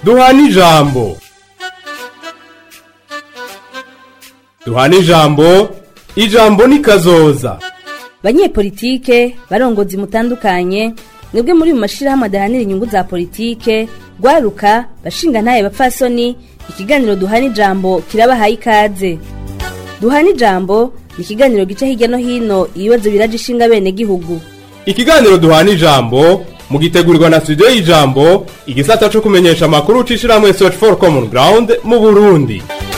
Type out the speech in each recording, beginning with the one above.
duhana ijambo duhana ijambo ijambo ni kazoza banyepolitike barongozi mutandukanye mwebwe muri mu mashirahamwe adahanira inyungu za politike rwaruka bashinga ntaye bapfasoni ikiganiro duhana ijambo kirabahaye ikaze duhana ijambo ni ikiganiro gica hirya no hino ibibazo biraje ishinga bene gihugu ikiganiro duhana ijambo mugitegurirwa na studio y'ijambo igisata co kumenyesha amakuru c'ishirahamwe search for common ground mu burundi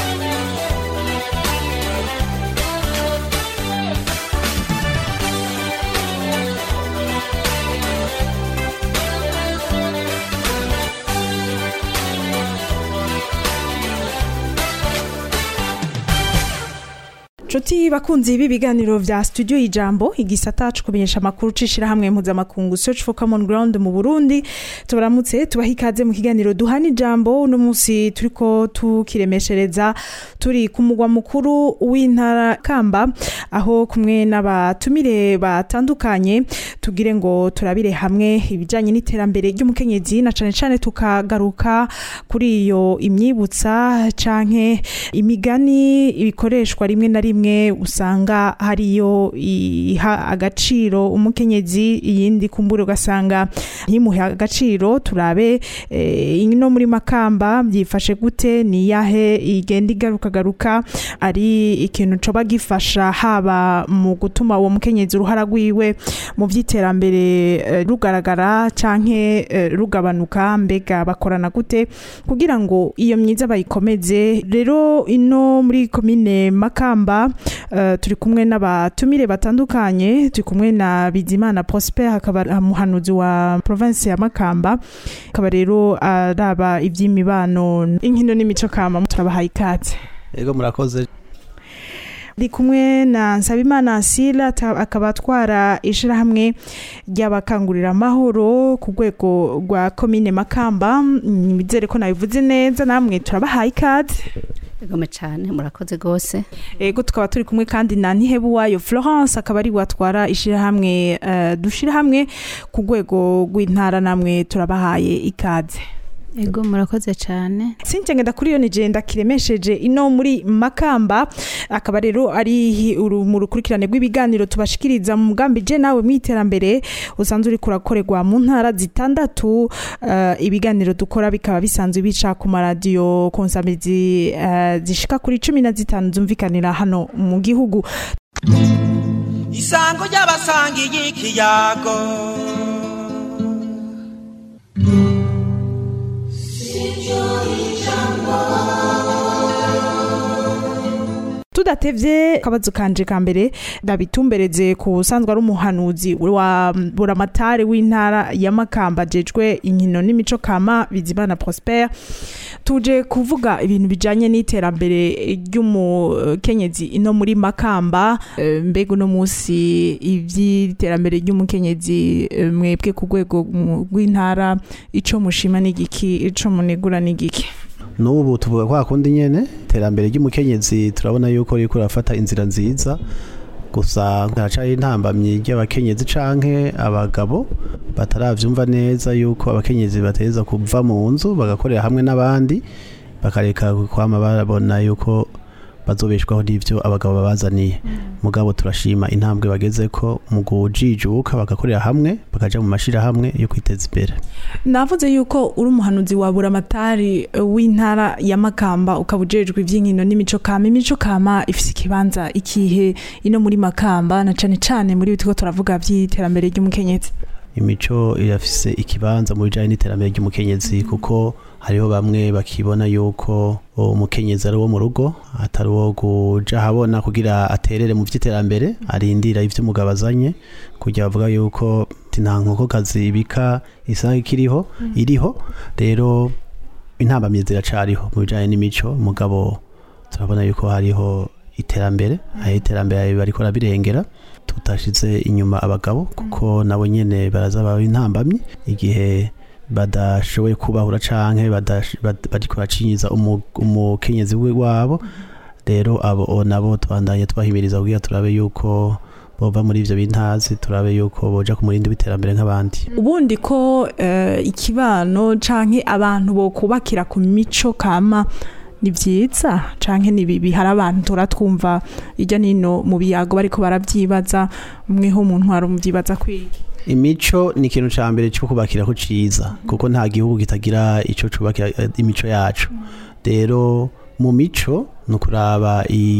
Nshuti bakunzi b'ibiganiro vya studio ijambo igisata co kumenyesha amakuru cishira hamwe mpuzamakungu search for common ground mu Burundi tubaramutse tubaha ikaze mu kiganiro duhana ijambo uno munsi turiko tukiremeshereza turi ku mugwa mukuru w'intara Kamba aho kumwe n'abatumire batandukanye tugire ngo turabire hamwe ibijanye n'iterambere ry'umukenyezi na cane cane tukagaruka kuri iyo imyibutsa canke imigani ibikoreshwa rimwe na rimwe usanga hariyo iha agaciro umukenyezi iyindi kumbura ugasanga ntimuhe agaciro turabe eh, ino muri makamba byifashe gute ni yahe igenda igarukagaruka ari ikintu coba gifasha haba mu gutuma uwo mukenyezi uruhara rwiwe mu vy'iterambere eh, rugaragara canke eh, rugabanuka mbega bakorana gute kugira ngo iyo myiza bayikomeze rero ino muri komine makamba uh, turi kumwe n'abatumire batandukanye turi kumwe na bizimana prosper akaba umuhanuzi wa province ya makamba akaba rero araba ivy'imibano inkino n'imico kama turabahaye ikaze Ego murakoze ndi kumwe na nsabimana asila ata- akaba atwara ishirahamwe ry'abakangurira amahoro ku rwego rwa komine makamba nizere ko nabivuze neza namwe turabahaye ikaze Egome cyane murakoze rwose ego tukaba turi kumwe kandi na ntihebuwayo florence akaba ari watwara ishirahamwe uh, dushirahamwe ku rwego rw'intara namwe turabahaye ikaze ego murakoze cyane Cynthia Ngendakuriyo ni jenda kiremesheje ino muri Makamba akaba rero ari uru- mu rukurikirane rw'ibiganiro tubashikiriza mu mugambi je nawe mu iterambere usanzwe uri kurakorerwa mu ntara zitandatu eh, ibiganiro dukora bikaba bisanzwe bica ku maradiyo konsamizi eh, zishika kuri cumi na zitanu zumvikanira hano mu gihugu isango ry'abasangiye ikiyago tudatevye akabazo kanje ka mbere ndabitumbereze ku usanzwe ari umuhanuzi wa buramatari w'intara ya Makamba ajejwe inkino n'imico kama bizimana Prosper tuje kuvuga ibintu bijanye n'iterambere ry'umukenyezi ino muri Makamba Eh, mbega uno musi ivy'iterambere ry'umukenyezi eh, mwebwe ku rwego mu- rw'intara ico mushima n'igiki ico munegura n'igiki n'ubu tuvuga kwa kundi nyene iterambere ry'umukenyezi turabona yuko riko rafata inzira nziza gusa haracaye intambamyi ry'abakenyezi canke abagabo bataravyumva neza yuko abakenyezi bateza kuva mu nzu bagakorera hamwe n'abandi bakareka kwama barabona yuko bazobeshwaho n'ivyo abagabo babazaniye mugabo turashima intambwe bagezeko mu kujijuka bagakorera hamwe bakaja mu mashirahamwe yo kwiteza imbere navuze yuko uri umuhanuzi wa buramatari eh, w'intara ya makamba ukaba ujejwe ivy'inkino n'imico kama imico kama ifise ikibanza ikihe ino muri makamba na cane cane muri bitiko turavuga vy'iterambere ry'umukenyezi imico irafise ikibanza mu bijanye n'iterambere ry'umukenyezi kuko hariho bamwe bakibona yuko umukenyezi ari wo mu rugo atari uwo kuja habona kugira aterere mu vy'iterambere arindira ivyo umugabo azanye kugira bavuga yuko ati nta nkokokazi ibika isanga ikiriho iriho rero intambamyi ziracariho mu bijanye n'imico mugabo turabona yuko hariho iterambere aho iterambere bariko barabirengera tutashize inyuma abagabo kuko nabo nyene baraza baba intambamyi igihe badashoboye kubahura canke badash- bad- bariko baracinyiza umu- umukenyezi we wabo rero abo nabo twandanye twahimiriza kugira turabe yuko bova muri ivyo bintazi turabe yuko boja ku murindi w'iterambere nk'abandi ubundi ko eh, ikibano canke abantu bokubakira ku mico kama ni vyiza canke ni bibi hari abantu turatwumva irya nino mu biyago bariko baravyibaza mweho mu ntwaro muvyibaza kwiki imico ni ikintu ca mbere cyo kubakira ko ciza kuko nta gihugu kitagira ico cubakira eh, imico yacu rero mu mico ni ukuraba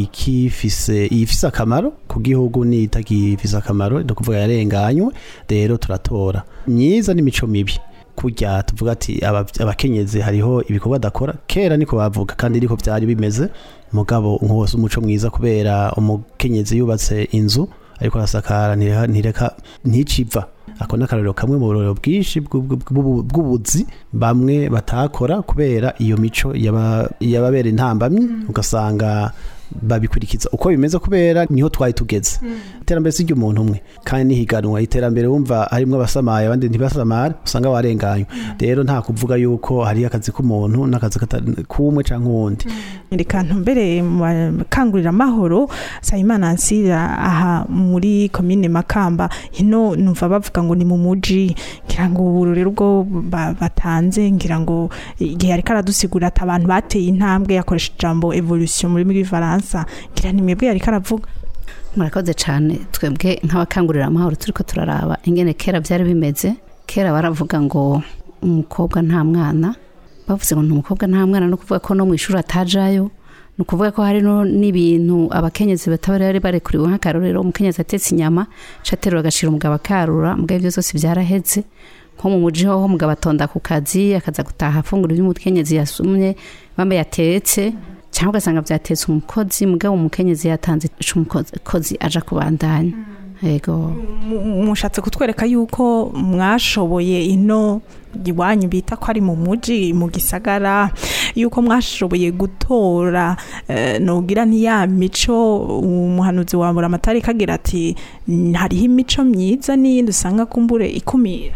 ikifise iyifise akamaro ku gihugu n'itagifise akamaro ni ukuvuga yarenganywe rero turatora myiza n'imico mibi kurya tuvuga ati aba- abakenyezi hariho ibikorwa adakora kera niko bavuga kandi niko byari bimeze mugabo nk'uwose umuco mwiza kubera umukenyezi yubatse inzu ariko arasakara ntireka- ntireka nticiva ako ni akarorero kamwe mu burorero bwinshi bw'u- bw'u- bw'ubu- bw'ubuzi bamwe batakora kubera iyo mico yaba- yababera intambamyi ugasanga babikurikiza uko bimeze kubera niho twari tugeze iterambere si ry'umuntu umwe kandi n'ihiganwa iterambere wumva harimwo abasamaye abandi ntibasamare usanga warenganywe rero nta kuvuga yuko hari akazi k'umuntu n'akazi kata- k'umwe canke uwundi reka ntumbere mu bakangurira amahoro sayimana ansira aha muri komine makamba hino numva bavuga ngo ni mu muji ngira ngo ubu rero ubwo ba- batanze ngira ngo igihe ariko aradusigura ati abantu bateye intambwe yakoresha ijambo evolution muri rw'ifaransa ngira ni mwebwe yariko aravuga murakoze cyane twebwe nk'abakangurira amahoro turi ko turaraba ingene kera byari bimeze kera baravuga ngo umukobwa nta mwana bavuze ngo ni umukobwa nta mwana no kuvuga ko no mu ishuri atajayo ni ukuvuga ko hari no n'ibintu abakenyezi bataba bari barekuriwe nk'akarorero umukenyezi atetse inyama caterura agashira umugabo akarura mugabo ibyo byose byaraheze nko mu muji hoho umugabo atonda ku kazi akaza gutaha afungura ibyo umukenyezi yasumye bambe yatetse cyangwa ugasanga byatetse umukozi mugabo umukenyezi yatanze ico umukozi aja kubandanya yego Mu- mushatse kutwereka yuko mwashoboye ino iwanyu bita ko ari mu muji mu gisagara yuko mwashoboye gutora eh, nogira ntiya mico umuhanuzi wa buramatari kagira ati "Mm, hariho imico myiza n'iyindi usanga kumbure ikumira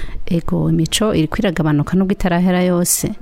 ego imico iri kwiragabanuka nubwo itarahera yose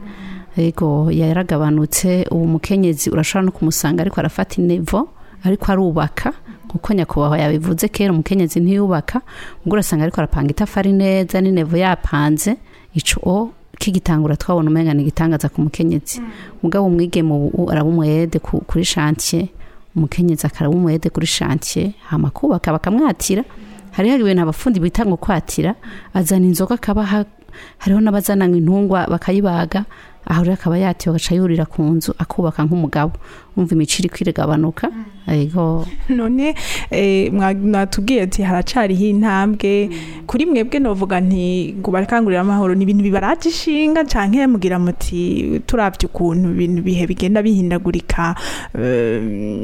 ego yaragabanutse ubu mukenyezi urashobora no kumusanga ariko arafata inevo ariko arubaka kuko nyakubahwa yabivuze kera umukenyezi ntiyubaka ubwo urasanga ariko arapanga itafari neza n'inevo yapanze ico o kigitangura twabona umenga ni igitangaza ku mukenyezi mugabo umwigeme ubu araba umwede ku- kuri shantiye umukenyezi akaraba umwede kuri shantiye hama kubaka bakamwatira hariho ibintu abafundi bita ngo kwatira azana inzoga akabaha hariho n'abazana intungwa bakayibaga aho rero akaba yatiwe agaca yurira ku nzu akubaka nk'umugabo umva imiciro iri kwiregabanuka yego none eh, mwa- mwatubwiye ati haracariho intambwe kuri mwebwe novuga nti ngo barakangurira amahoro ni ibintu bibaraje ishinga canke mugira muti turavye ukuntu ibintu bihe bigenda bihindagurika eh,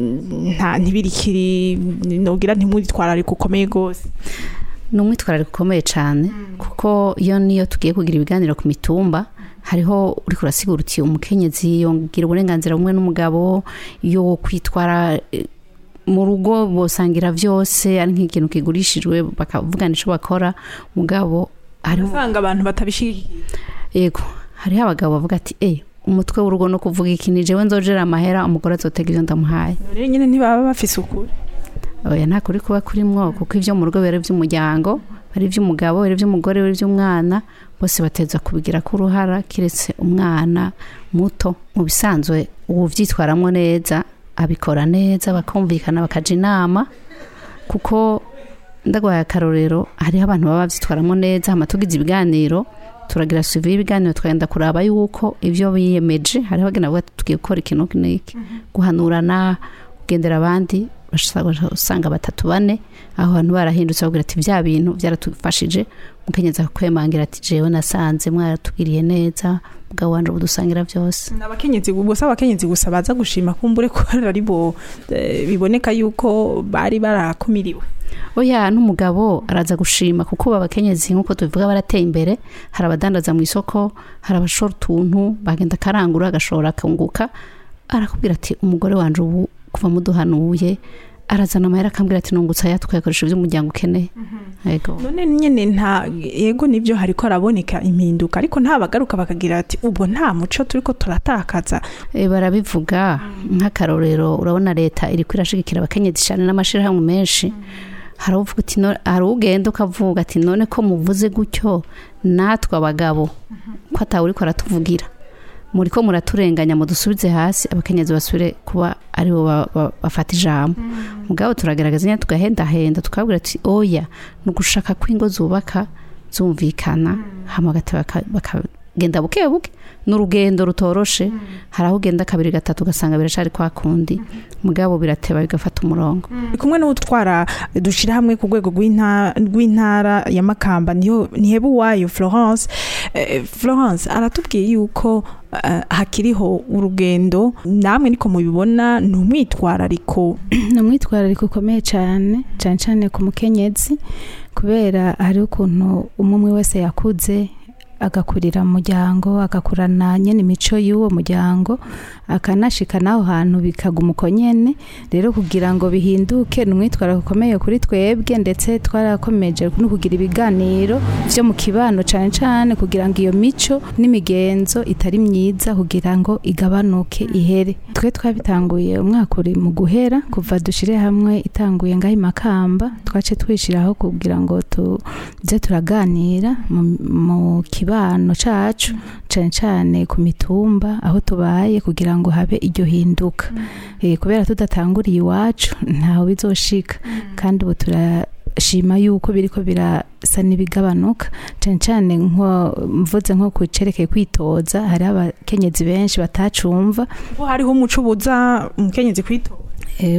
nta ntibirikiri nogira ntimwitwararike ukomeye gose ni umwitwarariko ukomeye cyane kuko iyo niyo tugiye kugira ibiganiro ku mitumba hariho uri kurasigura uti umukenyezi yongera uburenganzira bumwe n'umugabo yo kwitwara eh, mu rugo bosangira byose ari nk'ikintu kigurishijwe bakavugana icyo bakora mugabo hariho usanga abantu batabishigikiye yego hariho abagabo bavuga ati eh umutwe w'urugo no kuvuga iki ni jewe nzojera amahera umugore azotega ibyo ndamuhaye rero nyine ntibaba bafise ukuri oya nta kuri kuba kurimwo kuko ibyo mu rugo biba ari iby'umuryango ari iby'umugabo ari iby'umugore ari iby'umwana bose bateza kubigira ko uruhara kiretse umwana muto mu bisanzwe ubu byitwaramo neza abikora neza bakumvikana bakaja inama kuko ndagwaye akarorero hariho abantu baba babyitwaramo neza hama tugize ibiganiro turagira suivi y'ibiganiro twagenda kuraba yuko ibyo biyemeje hariho bagenda bavuga ati tugiye gukora ikintu n'iki guhanurana kugendera abandi bashobora usanga batatu bane aho hantu barahindutse bavugira ati bya bintu byaratufashije mukenyeza kwemangira ati jewe nasanze mwaratugiriye neza mugabo wanje ubu dusangira byose abakenyezi gusa abakenyezi gusa baza gushima kumbure ko ari bo eh, biboneka yuko bari barakumiriwe oya n'umugabo araza gushima kuko ubu abakenyezi nk'uko tubivuga barateye imbere hari abadandaza mu isoko hari abashora utuntu bagenda akarangura agashora akunguka arakubwira ati umugore wanje ubu kuva muduhanuye arazana amahera akambwira ati nungutse aya tukayakoresha iby'umuryango ukeneye yego none nyene nta yego nivyo hariko haraboneka impinduka ariko nta bagaruka bakagira ati ubwo nta muco turiko turatakaza E, barabivuga nk'akarorero urabona leta iri kwirashigikira abakenyezi cyane n'amashirahamwe menshi hari uvuga ati "No- hari ugenda ukavuga ati none ko muvuze gutyo natwe abagabo ko atawe uriko aratuvugira muri ko muraturenganya mudusubize hasi abakenyezi basubire kuba aribo ba- ba- bafata ijambo mugabo turagaragaza nyine tugahendahenda tukabwira ati oya ni ugushaka ko ingo zubaka zumvikana hama bagata baka- bakagenda buke buke ni urugendo rutoroshe hari aho ugenda kabiri gatatu ugasanga biracari kwa kundi mugabo birateba bigafata umurongo Ndi kumwe n'utwara dushira hamwe ku rwego rw'inta- rw'intara ya makamba niyo niheba uwayo florence Eh, florence aratubwiye yuko eh, hakiriho urugendo namwe niko mubibona ni umwitwarariko ni umwitwarariko ukomeye cyane cyane cyane ku mukenyezi kubera hari ukuntu umwe umwe wese yakuze agakurira mu muryango agakurana nyine imico y'uwo muryango akanashika n'aho hantu bikaguma uko nyene rero kugira ngo bihinduke ni umwitwarariko ukomeye kuri twebwe ndetse twarakomeje no kugira ibiganiro vyo mu kibano cyane cyane kugira ngo iyo mico n'imigenzo itari myiza kugira ngo igabanuke ihere twe twabitanguye umwaka uri mu guhera kuva dushire hamwe itanguye ngaho imakamba twace twishiraho kugira ngo tuze turaganira mu, mu kibano cacu cane cane ku mitumba aho tubaye kugira ngo habe iryo hinduka eh, kubera tudatanguriye iwacu ntaho bizoshika kandi ubu turashima yuko biriko birasa n'ibigabanuka cane cane nko mvuze nko ku cerekeye kwitoza hariho abakenyezi benshi batacumva ko hariho umuco ubuza umukenyezi kwitora Eh,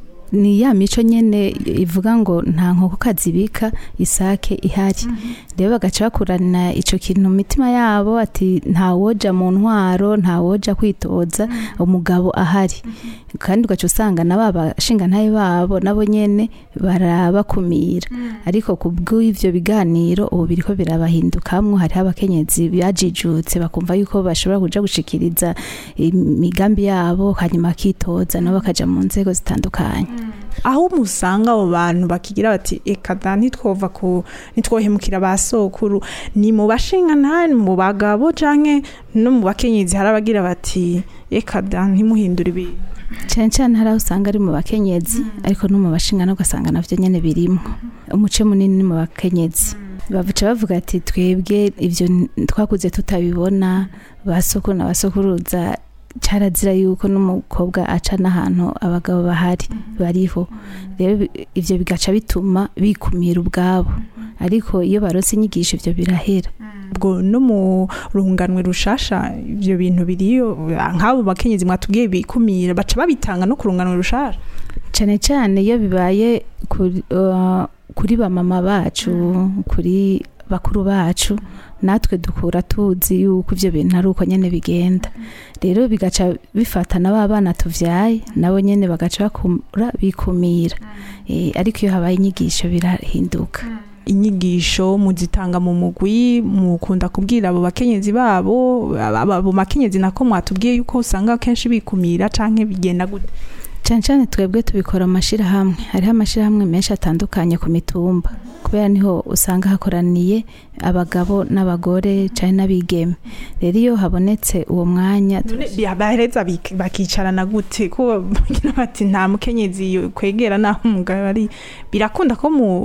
ni ya mico nyene ivuga ngo nta nkoko kazibika isake ihari rero bagaca bakurana ico kintu mu mitima yabo ati nta woja mu ntwaro nta woja kwitoza umugabo ahari kandi ugaca usanga na ba bashingantahe babo nabo nyene barabakumira ariko ku bw'ivyo biganiro ubu biriko birabahindukamwo hariho abakenyezi bajijutse bakumva yuko bashobora kuja gushikiriza imigambi yabo hanyuma akitoza nabo bakaja mu nzego zitandukanye aho musanga abo bantu bakigira bati eka da ntitwova ku ntitwohemukira ba sokuru ni mu bashinga ntani mu bagabo canke no mu bakenyezi hari abagira bati eka da ntimuhindure ibintu cyane cyane hari aho usanga ari mu bakenyezi ariko no mu bashinga no ugasanga navyo nyene birimwo umuce munini ni mu bakenyezi bavuca bavuga ati twebwe ivyo n- twakuze tutabibona basokuru na basokuruza carazira yuko n'umukobwa aca n'ahantu abagabo bahari bariho rero bi- ivyo bigaca bituma bikumira ubwabo ariko iyo baronse inyigisho ivyo birahera ubwo no mu runganwe rushasha ivyo bintu biriyo nk'abo bakenyezi mwatubwiye bikumira baca babitanga no ku runganwe rushasha cyane cyane iyo bibaye kuri, uh, kuri bamama bacu kuri bakuru bacu natwe dukura tuzi yuko ivyo bintu ari uko nyene bigenda rero bigaca bifata na ba bana tuvyaye nabo nyene bagaca bakura bikumira Eh, ariko iyo habaye inyigisho birahinduka inyigisho muzitanga mu mugwi mukunda kubwira abo bakenyezi babo aba- abo bakenyezi nako mwatubwiye yuko usanga kenshi bikumira canke bigenda gute cyane cyane twebwe tubikora mu mashyirahamwe hariho amashyirahamwe menshi atandukanye ku mitumba kubera niho usanga hakoraniye abagabo n'abagore cyane n'abigeme rero iyo habonetse uwo mwanya none bahereza bik- bakicarana gute ko bagira bati nta mukenyezi kwegera naho umugabo ari birakunda ko mu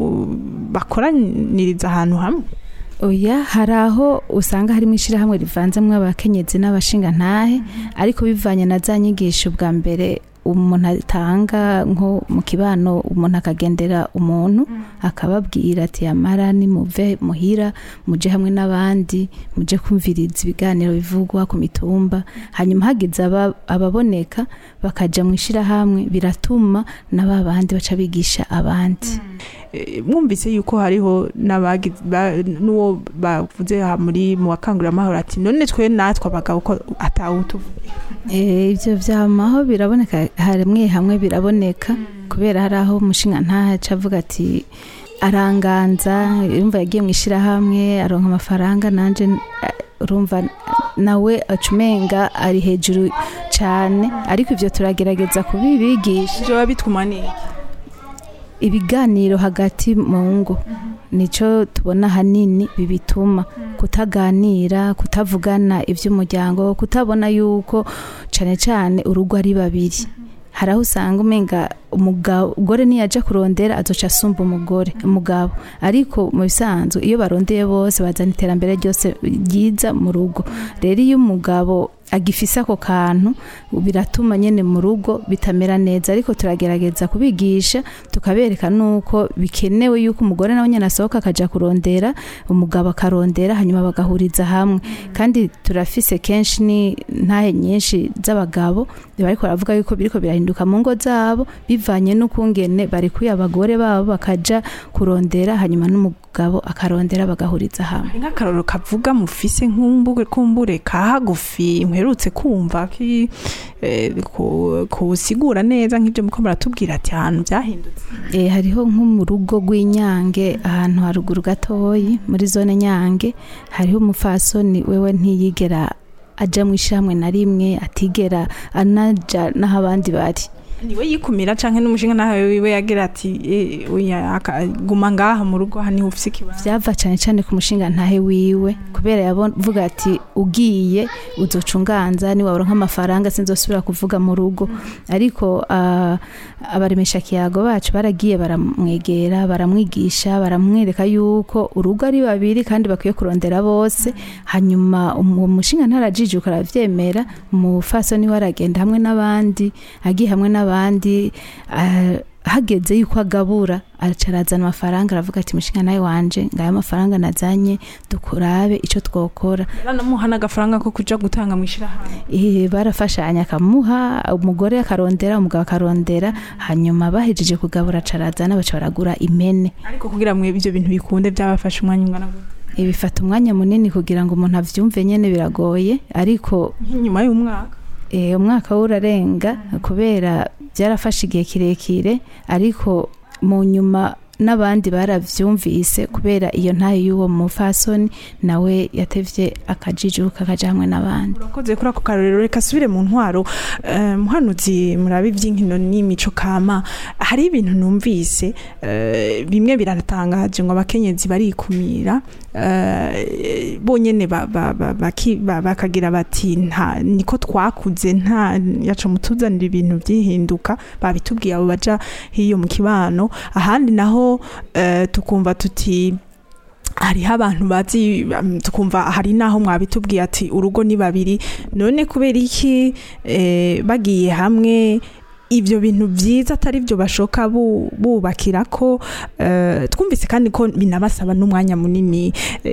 bakoraniriza ahantu hamwe oya hari aho usanga harimo ishyirahamwe rivanzemo abakenyezi n'abashingantahe ariko bivanye na za nyigisho bwa mbere umuntu atanga nko mu kibano umuntu akagendera umuntu akababwira ati yamara nimuve muhira muje hamwe n'abandi muje kumviriza ibiganiro bivugwa ku mitumba hanyuma hagize aba- ababoneka bakaja mu ishyirahamwe biratuma na ba bandi baca bigisha abandi Eh, mwumvise yuko hariho n'abagize ba- n'uwo bavuze aha muri mu bakanguramahoro ati none twe natwe abagabo ko atawutuvuga Eh, ibyo vyamaho biraboneka hamwe hamwe biraboneka kubera hari aho umushinga ntaca avuga ati aranganza urumva yagiye mu ishyirahamwe aronka amafaranga nanje eh, urumva nawe acumenga ari hejuru cyane ariko ibyo turagerageza kubibigisha ivyo biba bituma niki ibiganiro hagati mu ngo nico tubona hanini bibituma kutaganira kutavugana iby'umuryango kutabona yuko cyane cyane urugo ari babiri hari aho usanga umenga umugabo umugore niyaja kurondera azoca asumba umugore umugabo ariko mu bisanzwe iyo barondeye bose bazana iterambere ryose ryiza mu rugo rero iyo umugabo agifise ako kantu biratuma nyene mu rugo bitamera neza ariko turagerageza kubigisha tukabereka nuko bikenewe yuko umugore nawe nyene asohoka akaja kurondera umugabo akarondera hanyuma bagahuriza hamwe kandi turafise kenshi ni ntahe nyinshi z'abagabo bariko baravuga yuko biriko birahinduka mu ngo zabo bivanye n'ukungene barikuye abagore babo bakaja kurondera hanyuma n'umugabo akarondera bagahuriza hamwe hari nk'akarorero kavuga mufise nk'umbure kumbure ka hagufi mperutse kumva ki eh, ku- kusigura neza nk'ibyo muko muratubwira ati ahantu byahindutse e, hariho nko mu rugo rw'inyange ahantu haruguru gatoyi muri zone nyange hariho umufasoni wewe ntiyigera aja mu ishamwe na rimwe atigera anaja n'aho abandi bari niwe yikumira canke n'umushinga nawe wiwe yagira ati eh, oya, aka- guma ngaha mu rugo aha niho ufise ikibanza vyava cane cane ku mushinga ntahe wiwe kubera yavuga ati ugiye uzoca unganza niwaronka amafaranga sinzosubira kuvuga mu rugo ariko ah, abaremesha kiyago bacu baragiye baramwegera baramwigisha baramwereka yuko urugo ari babiri kandi bakwiye kurondera bose hanyuma uwo mushinga ntarajijuka aravyemera umufasoni we aragenda hamwe n'abandi agiye hamwe n'abandi ah, hageze yuko agabura aca arazana amafaranga aravuga ati mushinga nawe wanje ngaya amafaranga nazanye dukurabe ico twokora yaranamuha n'agafaranga ko kuja gutanga mu ishirahamwe Eh, barafashanya akamuha umugore akarondera umugabo akarondera hanyuma bahejeje kugabura aca arazana baca baragura impene ariko kugira mwe ivyo bintu bikunde byabafashe umwanya ungana gute Eh, bifata umwanya munini kugira ngo umuntu avyumve nyene biragoye ariko nk'inyuma y'umwaka eh, umwaka we urarenga kubera byarafashe igihe kirekire ariko mu nyuma n'abandi baravyumvise kubera iyo ntayo y'uwo mufasoni nawe yatevye akajijuka akaja hamwe n'abandi urakoze kuri ako karorero reka asubire mu ntwaro Eh, muhanuzi murabe iby'inkino n'imico kama hari ibintu numvise eh, bimwe biratangaje ngo abakenyezi barikumira eh, bonyene ba- ba- ba- baki- ba- bakagira bati nta niko twakuze nta yaca mutuzanira ibintu byihinduka babitubwiye abo baja hiyo mu kibano ahandi naho eh, tukumva tuti hariho abantu bazi um, tukumva hari naho mwabitubwiye ati urugo ni babiri none kubera iki eh, bagiye hamwe ibyo bintu byiza atari byo bashoka bu- bubakira ko eh, twumvise kandi ko binabasaba n'umwanya munini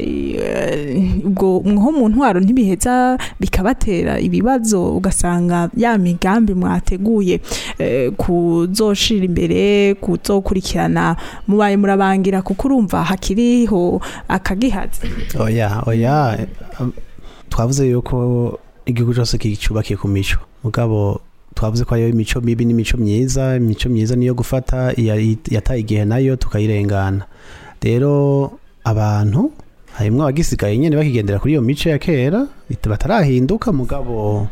eh, ubwo mwo mu ntwaro ntibiheza bikabatera ibibazo ugasanga ya migambi mwateguye eh, kuzoshira imbere kuzokurikirana mubaye murabangira kuko urumva hakiriho akagihazi oya oya um, twavuze yuko igihugu cyose kicubakiye ku mico mugabo twavuze ko hariho imico mibi n'imico myiza imico myiza niyo gufata iya- yataye igihe nayo tukayirengana rero abantu harimwo abagisigaye nyene bakigendera kuri iyo mico ya kera bit- batarahinduka mugabo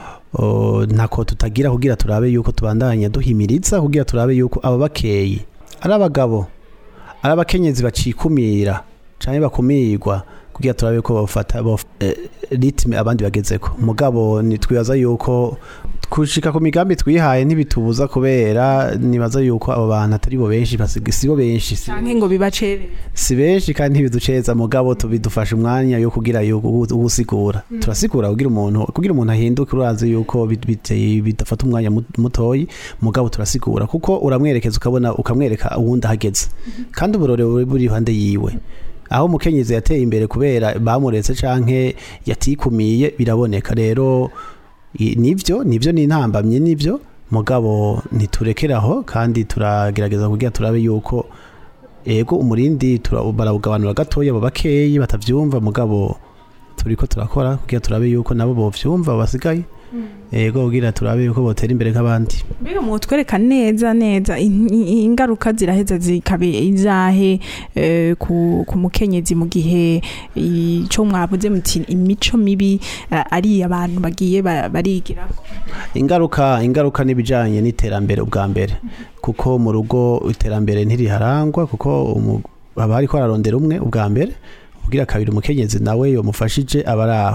o, ntako tutagira kugira turabe yuko tubandanya duhimiriza kugira turabe yuko aba bakeyi ari abagabo ari abakenyezi bacikumira canke bakumirwa kugira turabe ko bafata bof- eh, ritme abandi bagezeko mugabo nitwibaza yuko kushika ku migambi twihaye ntibitubuza kubera nibaza yuko abo bantu atari bo benshi basiga sibo benshi si- canke ngo bibacere si benshi kandi ntibiduceza mugabo tubidufasha umwanya yo kugira yuko ugusigura turasigura kugira umuntu kugira umuntu ahinduke urazi yuko bit- bit- bidafata umwanya mut- mutoyi mugabo turasigura kuko uramwerekeza ukabona ukamwereka uwundi ahageze kandi uburore buri buri iruhande yiwe aho umukenyezi yateye imbere kubera bamuretse canke yatikumiye biraboneka rero i- nivyo nivyo ni intambamye nivyo mugabo ntiturekeraho kandi turagerageza kugira turabe yuko ego umurindi tura- barawugabanura gatoya abo bakeyi batavyumva mugabo turiko turakora kugira turabe yuko nabo bovyumva basigaye ego kugira turabe yuko botera imbere nk'abandi mbega mwotwereka neza neza in- in- ingaruka ziraheza zikabe izahe eh, ku, ku mukenyezi mu gihe ico mwavuze muti imico mibi eh, ari abantu bagiye ba- barigirako ingaruka ingaruka n'ibijanye n'iterambere ubwa mbere kuko mu rugo iterambere ntiriharangwa kuko umu- haba hariko ararondera umwe ubwa mbere kugira kabiri umukenyezi nawe yomufashije aba ari aho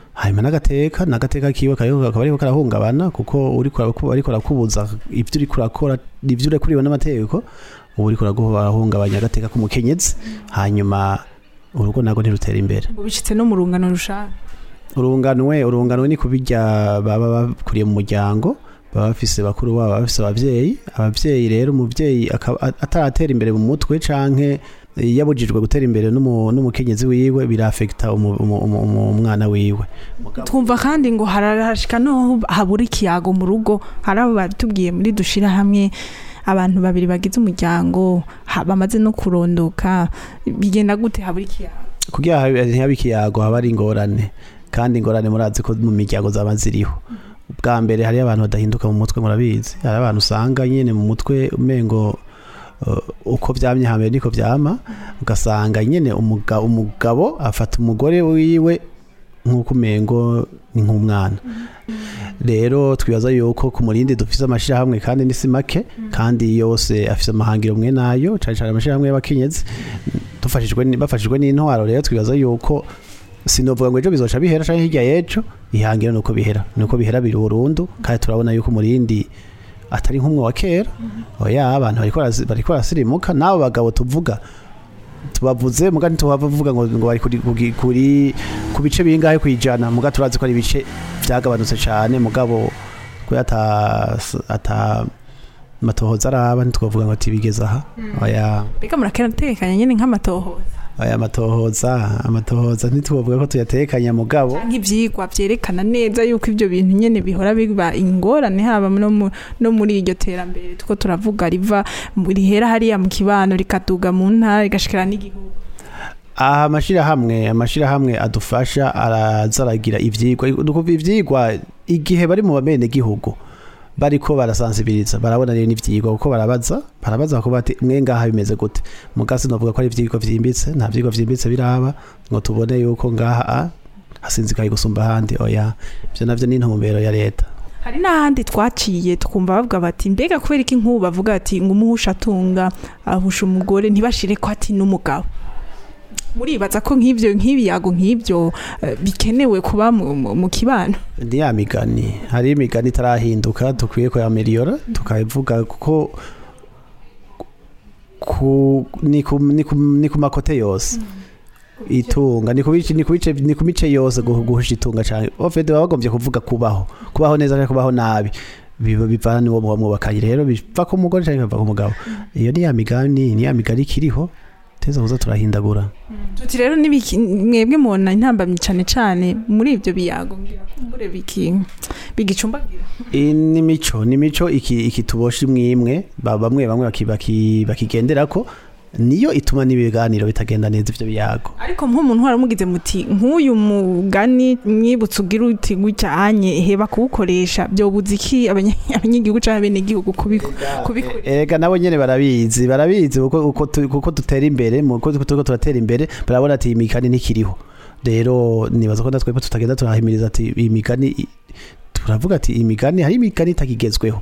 hanyuma n'agateka n'agateka kiwe kariko kakaba ariko karahungabana kuko uri ariko arakubuza ibyo uri kurakora ibyo urekuriwe n'amategeko ubu uri kurahungabanya agateka k'umukenyezi hanyuma urugo ntabwo ntirutera imbere ngo bicitse no mu rungano rushaka urunganwe urunganwe ni kubijya baba bakuriye mu muryango baba bafise bakuru babo baba bafise abavyeyi abavyeyi rero umuvyeyi akaba ataratera imbere mu mutwe canke yabujijwe gutera imbere n'umu- n'umukenyezi wiwe birafekta umu- umu- umu- umu- umwana wiwe twumva kandi ngo harashika no habura ikiyago mu rugo hari abo batubwiye muri dushira hamwe abantu babiri bagize umuryango ha- bamaze no kurondoka bigenda gute habura ikiyago kugira habe- ntihabe ikiyago haba ari ingorane kandi ingorane murazi ko mu miryango zaba ziriho bwa mbere hariyo abantu badahinduka mu mutwe murabizi hari abantu usanga nyine mu mutwe umengo uh, uko byamye hambere niko byama ugasanga nyine umuga- umugabo afata umugore wiwe nk'uko umengo ni nk'umwana rero twibaza yuko ku murindi dufise amashirahamwe kandi ni si make kandi yose afise amahangiro mwe nayo cane cane amashirahamwe y'abakenyezi dufashijwe ni- bafashijwe n'intwaro rero twibaza yuko sinovuga ngo ejo bizoca bihera canke hirya y'ejo ihangiro nuko bihera nuko bihera biri burundu kandi turabona yuko umurindi atari nk'umwe wa kera oya abantu bariko barasi- bariko barasirimuka n'abo bagabo tuvuga tubavuze muga ntitubavuga ngo ngo bari kuri kuri- kuri ku bice bingahe kwijana muga turazi ko ari ibice byagabanutse cyane mugabo ko ata ata matohoza araba ntitwavuga ngo tibigeze aha oya mbega muratekanya nyine nk'amatohoza aya matohoza amatohoza ntitwavuga ko tuyatekanya mugabo nk'ibyigwa byerekana neza yuko ibyo bintu nyine bihora biba ingorane haba no mu- no muri iryo terambere two turavuga riva mu- rihera hariya mu kibano rikaduga mu ntara rigashikira n'igihugu aha amashirahamwe amashirahamwe adufasha araza aragira ivyigwa nukuva ivyigwa igihe bari mu bamene gihugu bariko barasansibiriza barabona rero n'ivyigwa kuko barabaza barabaza bakavuga bati mwe ngaha bimeze gute mugasi novuga ko ari ivyigwa vyimbitse nta vyigwa vyimbitse biraba ngo tubone yuko ngaha a hasinzikaye gusumba ahandi oya ivyo navyo ni intumbero ya leta hari n'ahandi twaciye tukumva bavuga bati mbega kubera iki nk'ubu bavuga ati ngo umuhusha atunga ahusha umugore ntibashire ko ati n'umugabo muribaza ko nk'ibyo nk'ibiyago nk'ibyo eh, bikenewe kuba mu- mu mu kibano ni ya migani hari imigani itarahinduka dukwiye kuyameliyora tukayivuga kuko ku, ni, ku, ni, ku, ni ku makote yose itunga ni ku bice ni ku bice ni ku mice yose guhu- guhusha itunga cyane ofede baba bagombye kuvuga kubaho kubaho neza cyangwa kubaho nabi biba bivana n'uwo muba mwubakanye rero biva ku mugore cyangwa biva ku mugabo iyo ni ya migani ni ya migani ikiriho teza kuza turahindagura tuti rero n'ibiki mwebwe mubona intambamyi cyane cyane muri ibyo biyago ngira kumbure biki bigicumbagira iyi ni mico ni mico iki iki tubosha imwe imwe ba- bamwe bamwe baki- baki- bakigenderako niyo ituma n'ibiganiro bitagenda neza ivyo biyago ariko nk'umuntu waramugize muti nk'uyu mugani mwibutse ugira uti gutya anye heba kuwukoresha byobuza iki abanya- abanyagihugu cyangwa abenegihugu kubiku- kubikora erega nabo nyene barabizi barabizi kuko uko tu- kuko dutera imbere mu kuko turiko turatera imbere barabona ati iyi migani ntikiriho rero nibaza ko natwebwe tutagenda turahimiriza ati iyi migani i- turavuga ati iyi migani hari imigani itakigezweho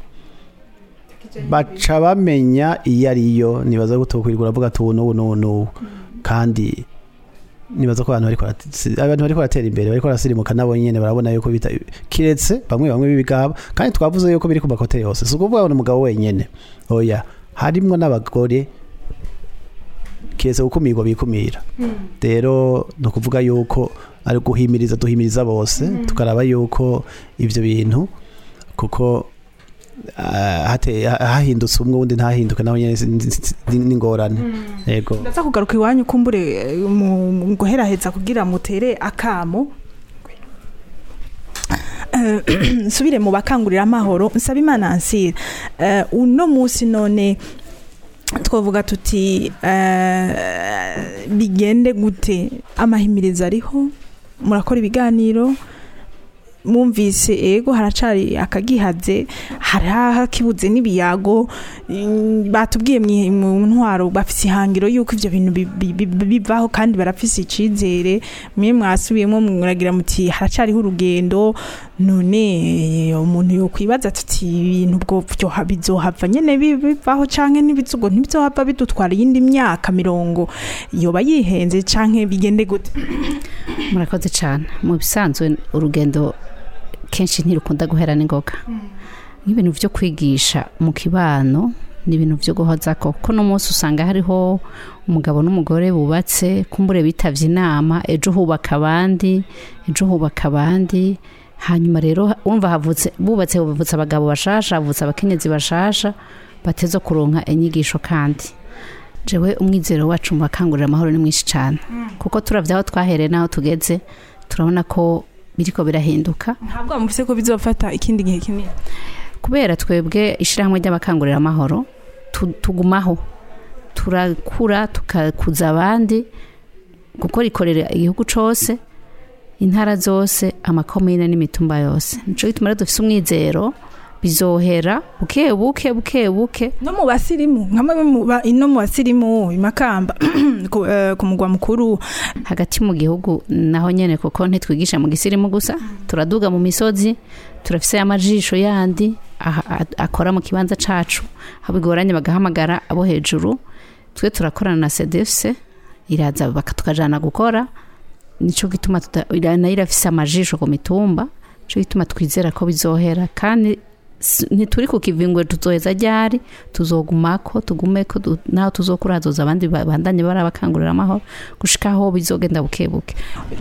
baca bamenya iyo ariyo nibaza ko tokwirirwa uravuga ati ubu n'ubu n'ubu n'ubu kandi nibaza ko abantu bariko barati- abantu bariko baratera imbere bariko barasirimuka nabo nyene barabona yuko bita kiretse bamwe bamwe b'ibigaba kandi twavuze yuko biri ku makote yose si ukuvuga ngo ni umugabo wenyene oya harimwo n'abagore kiretse gukumirwa bikumira rero ni ukuvuga yuko ari guhimiriza duhimiriza bose tukaraba yuko ivyo bintu kuko ah, hate- ha- hahindutse umwe wundi ntahinduke nawe nyene si- si- si- ni ni ingorane yego ndaza kugaruka iwanyu kumbure eh, mu mu guheraheza kugira mutere akamo Eh, nsubire mu bakangurira amahoro nsaba imana ansira Eh, uno munsi none twavuga tuti eh, bigende gute amahimirizo ariho murakora ibiganiro mwumvise ego haracari akagihaze hari hakibuze n'ibiyago mm, batubwiye mwi- mu ntwaro bafise ihangiro yuko ivyo bintu bi- bi- bi- bivaho kandi barafise icizere mwe mwasubiyemo muragira muti haracariho urugendo none eh, umuntu yokwibaza tuti ibintu ubwo byoha bizohava nyene bi- bivaho canke n'ibizugo ntibizohava bidutwara iyindi myaka mirongo yoba yihenze canke bigende gute murakoze cyane mu bisanzwe urugendo kenshi ntirukunda guhera n'ingoga nk'ibintu byo kwigisha mu kibano ni ibintu byo guhoza ko kuko no munsi usanga hariho umugabo n'umugore bubatse kumbure bitavye inama ejo hubaka abandi ejo hubaka abandi hanyuma rero wumva havutse bubatse bavutse abagabo bashasha havutse abakenyezi bashasha bateza kuronka inyigisho kandi jewe umwizero wacu mu bakangurira amahoro ni mwinshi cyane kuko turavye aho twahereye n'aho tugeze turabona ko biriko birahinduka ntabwo bamufise ko bizofata ikindi gihe kinini kubera twebwe ishyirahamwe ry'abakangurira amahoro tu- tugumaho turakura tukakuza abandi kuko rikorera igihugu cose intara zose amakomine n'imitumba yose nico gituma rero dufise umwizero bizohera buke buke buke buke no mu basirimu nkamwe mu ba- ino mu basirimu imakamba ku eh, ku mugwa mukuru hagati mu gihugu naho nyene kuko ntitwigisha mu gisirimu gusa turaduga mu misozi turafise amajisho yandi aha- a- akora mu kibanza cacu aho bigoranye bagahamagara abo hejuru twe turakorana na cdfc iraza baka- tukajana gukora nico gituma tuta- ira- nayo irafise amajisho ku mitumba nico gituma twizera ko bizohera kandi s- ntituri ku kivingwe tuzoheza ryari tuzogumako tugumeko du- naho tuzokura hazoza abandi ba- bandanye barabakangurira amahoro gushika aho bizogenda buke buke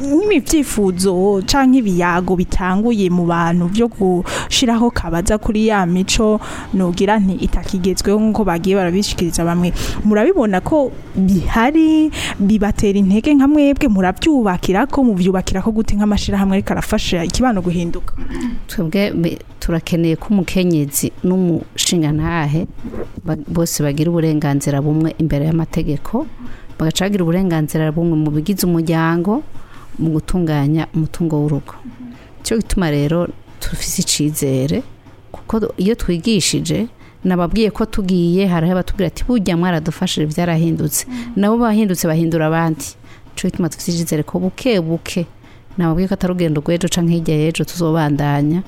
nk'ibyifuzo canke ibiyago bitanguye mu bantu byo gushiraho kabaza kuri ya mico nogira nti itakigezweho nk'uko bagiye barabishikiriza bamwe murabibona ko bihari bibatera intege nka mwebwe murabyubakira ko muvyubakira ko gute nk'amashirahamwe ariko arafasha ikibano guhinduka twebwe be- turakeneye ko umukenyezi n'umushingantahe ba- bose bagira uburenganzira bumwe imbere y'amategeko bagaca bagira uburenganzira bumwe mu bigize umuryango mu gutunganya umutungo w'urugo cyo gituma rero tufise icizere kuko iyo twigishije nababwiye ko tugiye hariho abatubwira ati burya mwaradufashije byarahindutse nabo bahindutse bahindura abandi cyo gituma dufite icyizere ko buke buke nababwiye ko atari urugendo rw'ejo canke hirya y'ejo tuzobandanya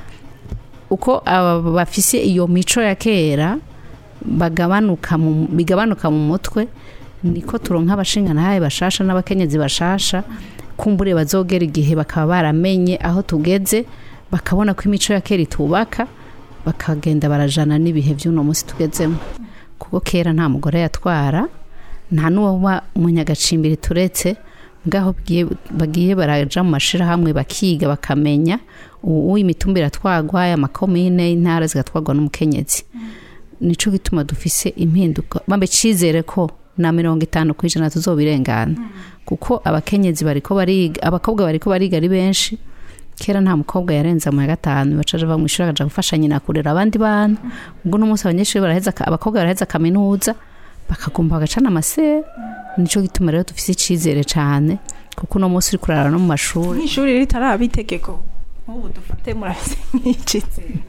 uko aba bafise iyo mico ya kera bagabanuka mu, bigabanuka mu mutwe niko turonka abashinganahaye bashasha n'abakenyezi bashasha kumbure bazogera igihe bakaba baramenye aho tugeze bakabona ko imico ya kera itubaka bakagenda barajana n'ibihe by'uno munsi tugezemo kuko kera nta mugore yatwara nta n'uwaba umunyagacimbiri turetse ngaho bagiye- bagiye baraja mu mashirahamwe bakiga bakamenya ubu imitumba iratwagwa amakomine intara zigatwagwa n'umukenyezi nico gituma dufise impinduka bambe cizere ko na mirongo itanu ku ijana tuzobirengana kuko abakenyezi bariko bariga abakobwa bariko bariga ari benshi kera nta mukobwa yarenza mu ya gatanu bacaje bava mu ishuri akaja gufasha nyina kurera abandi bana ubwo n'umunsi abanyeshuri baraheza ka- abakobwa baraheza kaminuza bakagomba bagacana amasera nico gituma rero dufise icizere cane kuko uno munsi uri kurara no mu mashuri nk'ishuri ritaraba itegeko nk'ubu dufate murafise nk'icizere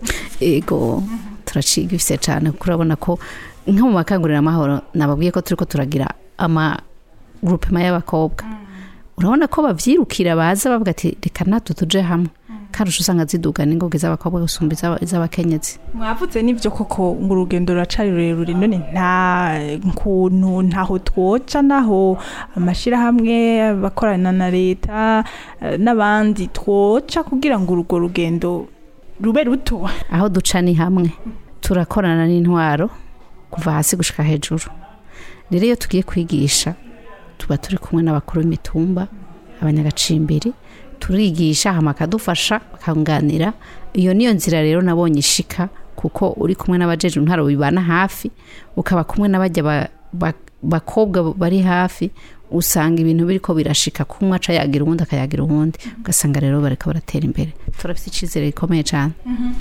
ego turaciga ifise cane kuko urabona ko nko mu makangurira amahoro nababwiye ko turiko turagira ama groupement y'abakobwa urabona ko bavyirukira baza bavuga ati reka natwe tuje hamwe karusha usanga ziduga n'ingoga z'abakobwa gusumba iz'aba- iz'abakenyezi mwavuze n'ibyo koko ngo urugendo ruracari rurerure none nta kuntu ntaho twoca naho amashyirahamwe abakorana na leta eh, n'abandi twoca kugira ngo urwo rugendo rube ruto aho duca ni hamwe turakorana n'intwaro kuva hasi gushika hejuru rero iyo tugiye kwigisha tuba turi kumwe n'abakuru b'imitumba abanyagacimbiri turigisha hama akadufasha bakanganira iyo niyo nzira rero nabonye ishika kuko uri kumwe n'abajeje intwaro bibana hafi ukaba kumwe n'abajya ba- ba- bakobwa bari hafi usanga ibintu biriko birashika kumwe aca yagira uwundi akayagira uwundi ugasanga rero bariko baratera imbere turafite icizere gikomeye cyane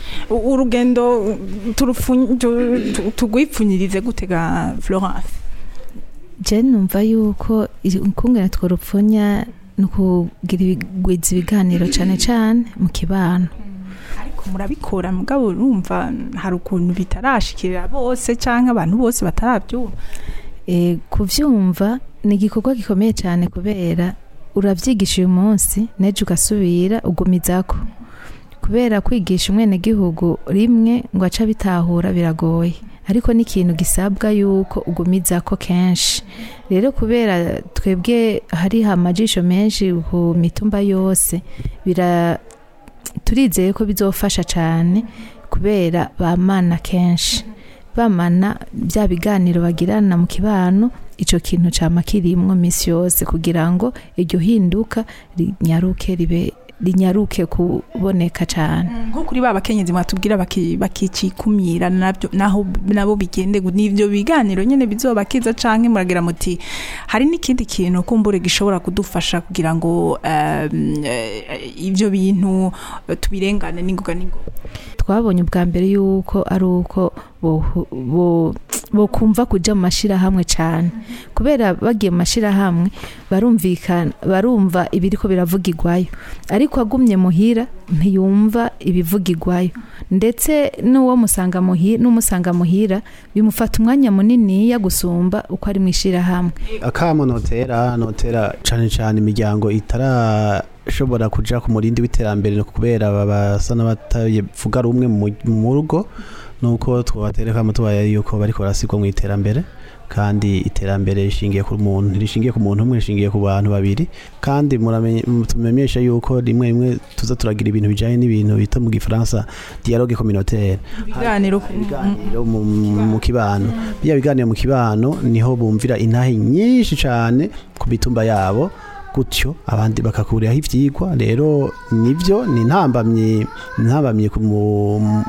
U- urugendo turufu- tu- tu- tugwipfunyirize gutega florence je numva yuko ukungene tworupfunya ni ukugira ibigwiza ibiganiro cyane cyane mu kibano Ko murabikora mugabo urumva hari ukuntu bitarashikira bose cyangwa abantu bose batarabyumva e, kuvyumva ni igikorwa gikomeye cyane kubera uravyigisha uyu munsi nejo ugasubira ugumizako kubera kwigisha umwenegihugu rimwe ngo aca bitahura biragoye ariko ni ikintu gisabwa yuko ugumizako kenshi rero kubera twebwe hari amajisho menshi ku mitumba yose bira turizeye ko bizofasha cyane kubera bamana kenshi bamana bya biganiro bagirana mu kibano icyo kintu cyama kirimwo minsi yose kugira ngo iryo hinduka rinyaruke ribe rinyaruke kuboneka cyane nko kuri ba bakenyezi mwatubwira baki- bakicikumira nabyo naho nabo bigende gu- n'ivyo biganiro nyene bizobakiza canke muragira muti hari n'ikindi kintu kumbure gishobora kudufasha kugira ngo um, eh, ivyo bintu eh, tubirengane n'ingoga n'ingoga twabonye ubwa mbere yuko ari uko bohu- bo- bokumva kuja mu mashirahamwe cyane kubera bagiye mu mashirahamwe barumvikana barumva ibiriko biravugirwayo ariko agumye muhira ntiyumva ibivugirwayo ndetse n'uwo musanga muhira n'umusanga muhira bimufata umwanya munini ya gusumba uko ari mu ishirahamwe akamo notera notera cane cane imiryango itarashobora kuja ku murindi w'iterambere no kubera basa n'abatavuga rumwe mu mu rugo nuko twobatereka tubaye yuko bariko barasigwa mu iterambere kandi iterambere rishingiye ku muntu rishingiye ku muntu umwe rishingiye ku bantu babiri kandi muramenye tumenyesha yuko rimwe rimwe tuza turagira ibintu bijanye n'ibintu bita mu gifaransa dialogue communautaire ibiganiro ibiganiro mu, mu kibano biya biganiro mu kibano niho bumvira intahe nyinshi cyane ku mitumba yabo gutyo abandi bakakuriraho ivyigwa rero nivyo ni ntambamye ntambamye ku mu-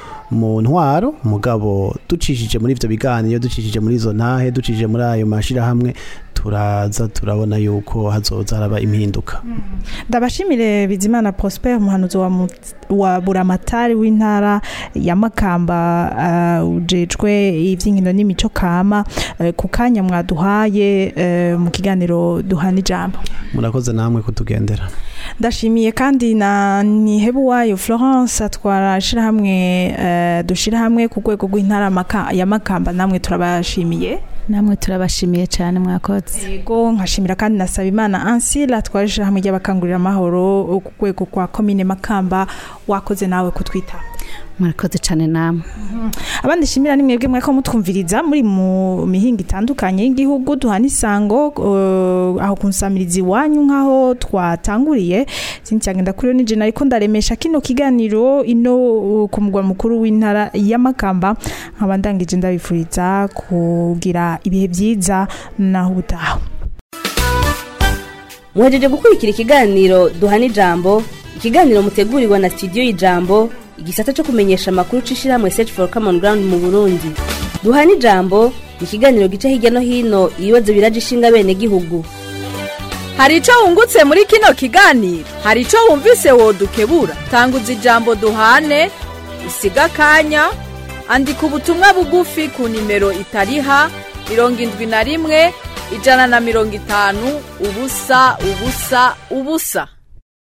mu ntwaro mugabo ducishije muri ivyo biganiro ducishije muri izo ntahe ducishije muri ayo mashirahamwe turaza turabona yuko hazoza haraba impinduka ndabashimire bizimana prosper umuhanuzi wa, mu- wa buramatari w'intara ya makamba uh, ujejwe ivy'inkino n'imico kama uh, ku kanya mwaduhaye uh, mu kiganiro duhana ijambo murakoze namwe kutugendera ndashimiye kandi na nihebuwayo florence atwara ishirahamwe uh, dushira hamwe ku rwego rw'intara Maka- ya makamba namwe turabashimiye namwe turabashimiye cyane mwakoze yego nkashimira kandi na Sabimana Ansila atwara ishirahamwe ry'abakangurira amahoro ku rwego kwa komine makamba wakoze nawe kutwita murakoze cyane namwe abandi shimira ni mwebwe mwako mutwumviriza muri mu mihinga itandukanye y'igihugu duhana isango uh, aho kunsamiriza iwanyu nk'aho twatanguriye sincyagenda kuri yo nije ariko ndaremesha kino kiganiro ino uh, ku mugwa mukuru w'intara ya Makamba nkaba ndangije ndabifuriza kugira ibihe byiza naho ubutaha muhejeje gukurikira ikiganiro duhana ijambo ikiganiro mutegurirwa na studio y'ijambo igisata cyo kumenyesha amakuru c'ishirahamwe search for common ground mu burundi duhana ijambo ni ikiganiro gica hirya no hino ibibazo biraje ishinga bene gihugu hari icyo wungutse muri kino kiganiro hari icyo wumvise wodukebura tanguza ijambo duhane usiga akanya andika ubutumwa bugufi ku nimero itariha mirongo indwi na rimwe ijana na mirongo itanu ubusa ubusa ubusa